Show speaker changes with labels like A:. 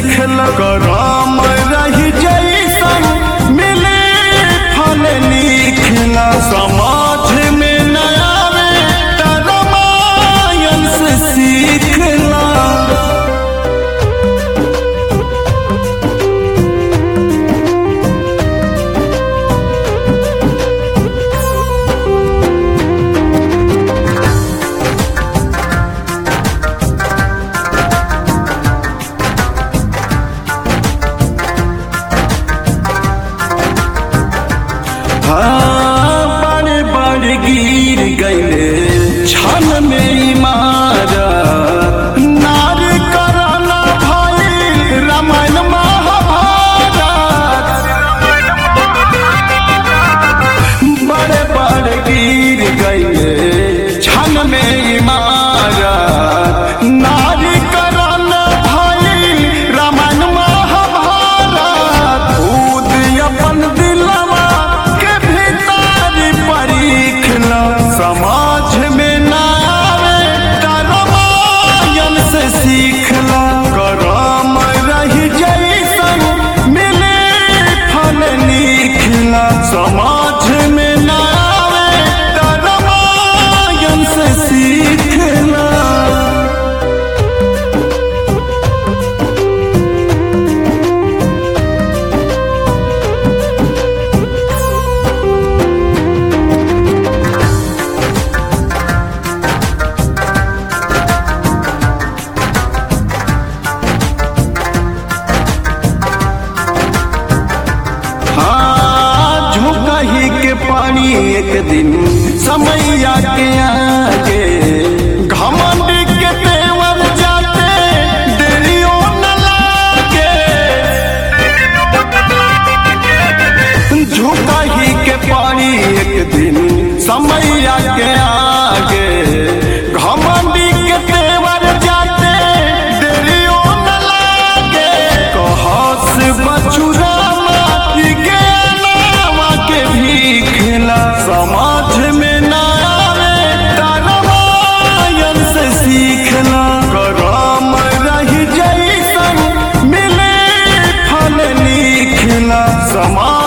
A: सीखल करम रही जैसन मिले फल लिखला समाज में न आवे त रामायण से सीखला हाँ, बड़े बड़े गिर गईले छन में इमारत नार करना भाई रामायण महाभारत बड़े बड़े गिर गईले छन में इमारत नार करना भाई रामायण महाभारत खुद अपन दिलवा के भीतर परीखला समाज में न आवे त रामायण से सीखला करम रही जैसन मिले फल लिखला समाज में न आवे त रामायण से सीखला हाँ झुकही के पानी एक दिन समैया के आगे घमंड के तेवर जाते देरियो न लागे झुकही के पानी एक दिन समैया के आगे घमंड के तेवर जाते देरियो न लागे कहस बचुरा माटी के नावा के भीखला समाज में न आवे त रामायण से सीखला करम रही जैसन मिले फल लिखला समाज